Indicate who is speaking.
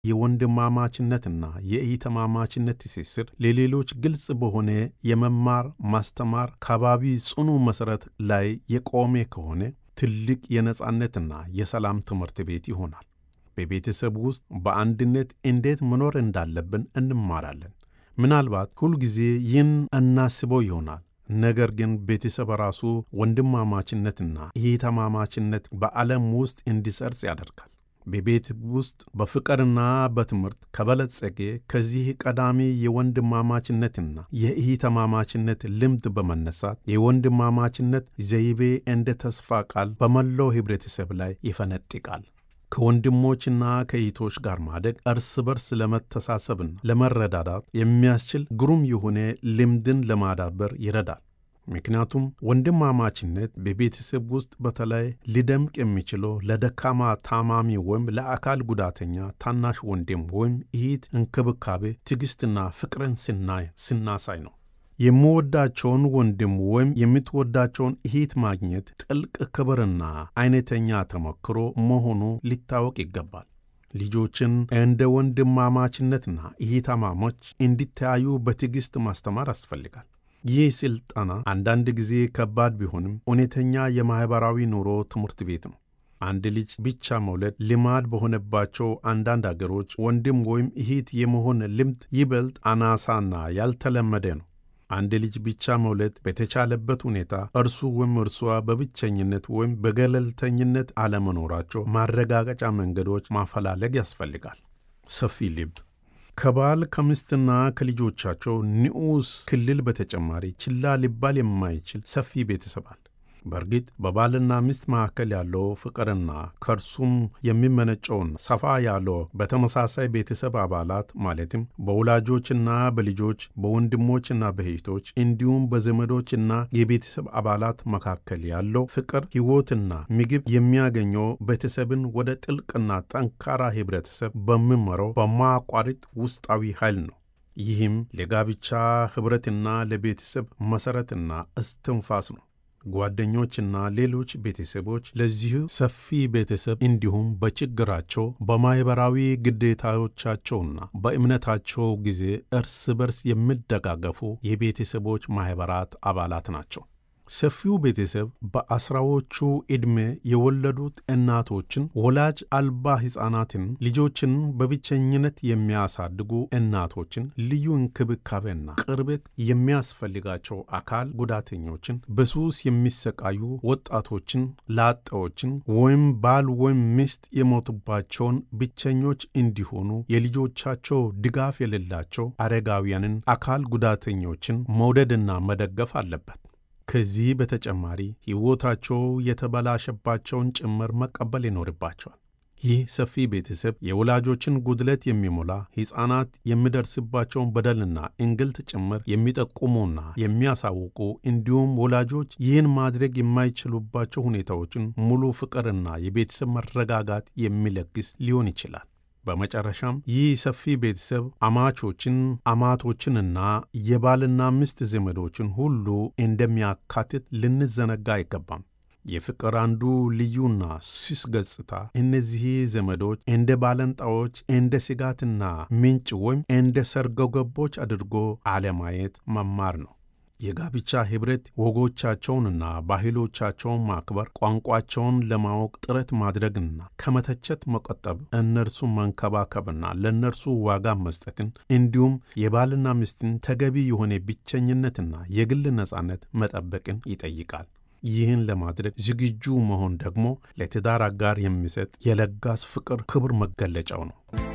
Speaker 1: የወንድማማችነትና የኢተማማችነት ትስስር ለሌሎች ግልጽ በሆነ የመማር ማስተማር ከባቢ ጽኑ መሠረት ላይ የቆመ ከሆነ ትልቅ የነጻነትና የሰላም ትምህርት ቤት ይሆናል። በቤተሰብ ውስጥ በአንድነት እንዴት መኖር እንዳለብን እንማራለን። ምናልባት ሁልጊዜ ይህን እናስበው ይሆናል። ነገር ግን ቤተሰብ ራሱ ወንድማማችነትና ኢተማማችነት በዓለም ውስጥ እንዲሰርጽ ያደርጋል። በቤት ውስጥ በፍቅርና በትምህርት ከበለጸገ ከዚህ ቀዳሚ የወንድማማችነትና የኢተማማችነት ልምድ በመነሳት የወንድማማችነት ዘይቤ እንደ ተስፋ ቃል በመላው ኅብረተሰብ ላይ ይፈነጥቃል። ከወንድሞችና ከእህቶች ጋር ማደግ እርስ በርስ ለመተሳሰብና ለመረዳዳት የሚያስችል ግሩም የሆነ ልምድን ለማዳበር ይረዳል። ምክንያቱም ወንድማማችነት በቤተሰብ ውስጥ በተለይ ሊደምቅ የሚችለው ለደካማ ታማሚ ወይም ለአካል ጉዳተኛ ታናሽ ወንድም ወይም እህት እንክብካቤ፣ ትዕግሥትና ፍቅርን ስናይ ስናሳይ ነው። የምወዳቸውን ወንድም ወይም የምትወዳቸውን እህት ማግኘት ጥልቅ ክብርና አይነተኛ ተሞክሮ መሆኑ ሊታወቅ ይገባል። ልጆችን እንደ ወንድማማችነትና እህትማማች እንዲተያዩ በትዕግሥት ማስተማር ያስፈልጋል። ይህ ሥልጠና አንዳንድ ጊዜ ከባድ ቢሆንም እውነተኛ የማኅበራዊ ኑሮ ትምህርት ቤት ነው። አንድ ልጅ ብቻ መውለድ ልማድ በሆነባቸው አንዳንድ አገሮች ወንድም ወይም እህት የመሆን ልምድ ይበልጥ አናሳና ያልተለመደ ነው። አንድ ልጅ ብቻ መውለድ በተቻለበት ሁኔታ እርሱ ወይም እርሷ በብቸኝነት ወይም በገለልተኝነት አለመኖራቸው ማረጋገጫ መንገዶች ማፈላለግ ያስፈልጋል። ሰፊ ልብ ከባል ከምስትና ከልጆቻቸው ንዑስ ክልል በተጨማሪ ችላ ሊባል የማይችል ሰፊ ቤተሰብ አለ። በእርግጥ በባልና ሚስት መካከል ያለው ፍቅርና ከእርሱም የሚመነጨውን ሰፋ ያለው በተመሳሳይ ቤተሰብ አባላት ማለትም በወላጆችና በልጆች በወንድሞችና በእህቶች እንዲሁም በዘመዶችና የቤተሰብ አባላት መካከል ያለው ፍቅር ሕይወትና ምግብ የሚያገኘው ቤተሰብን ወደ ጥልቅና ጠንካራ ኅብረተሰብ በሚመራው በማያቋርጥ ውስጣዊ ኃይል ነው። ይህም ለጋብቻ ኅብረትና ለቤተሰብ መሠረትና እስትንፋስ ነው። ጓደኞችና ሌሎች ቤተሰቦች ለዚህ ሰፊ ቤተሰብ እንዲሁም በችግራቸው በማኅበራዊ ግዴታዎቻቸውና በእምነታቸው ጊዜ እርስ በርስ የሚደጋገፉ የቤተሰቦች ማኅበራት አባላት ናቸው። ሰፊው ቤተሰብ በአስራዎቹ ዕድሜ የወለዱት እናቶችን፣ ወላጅ አልባ ሕፃናትን፣ ልጆችን በብቸኝነት የሚያሳድጉ እናቶችን፣ ልዩ እንክብካቤና ቅርበት የሚያስፈልጋቸው አካል ጉዳተኞችን፣ በሱስ የሚሰቃዩ ወጣቶችን፣ ላጤዎችን ወይም ባል ወይም ሚስት የሞቱባቸውን ብቸኞች እንዲሆኑ የልጆቻቸው ድጋፍ የሌላቸው አረጋውያንን፣ አካል ጉዳተኞችን መውደድና መደገፍ አለበት። ከዚህ በተጨማሪ ሕይወታቸው የተበላሸባቸውን ጭምር መቀበል ይኖርባቸዋል። ይህ ሰፊ ቤተሰብ የወላጆችን ጉድለት የሚሞላ ሕፃናት የሚደርስባቸውን በደልና እንግልት ጭምር የሚጠቁሙና የሚያሳውቁ እንዲሁም ወላጆች ይህን ማድረግ የማይችሉባቸው ሁኔታዎችን ሙሉ ፍቅርና የቤተሰብ መረጋጋት የሚለግስ ሊሆን ይችላል። በመጨረሻም ይህ ሰፊ ቤተሰብ አማቾችን፣ አማቶችንና የባልና ሚስት ዘመዶችን ሁሉ እንደሚያካትት ልንዘነጋ አይገባም። የፍቅር አንዱ ልዩና ስስ ገጽታ እነዚህ ዘመዶች እንደ ባለንጣዎች፣ እንደ ስጋትና ምንጭ ወይም እንደ ሰርጎ ገቦች አድርጎ አለማየት መማር ነው። የጋብቻ ኅብረት ወጎቻቸውንና ባህሎቻቸውን ማክበር፣ ቋንቋቸውን ለማወቅ ጥረት ማድረግና ከመተቸት መቆጠብ፣ እነርሱን መንከባከብና ለእነርሱ ዋጋ መስጠትን እንዲሁም የባልና ሚስትን ተገቢ የሆነ ብቸኝነትና የግል ነጻነት መጠበቅን ይጠይቃል። ይህን ለማድረግ ዝግጁ መሆን ደግሞ ለትዳር አጋር የሚሰጥ የለጋስ ፍቅር ክብር መገለጫው ነው።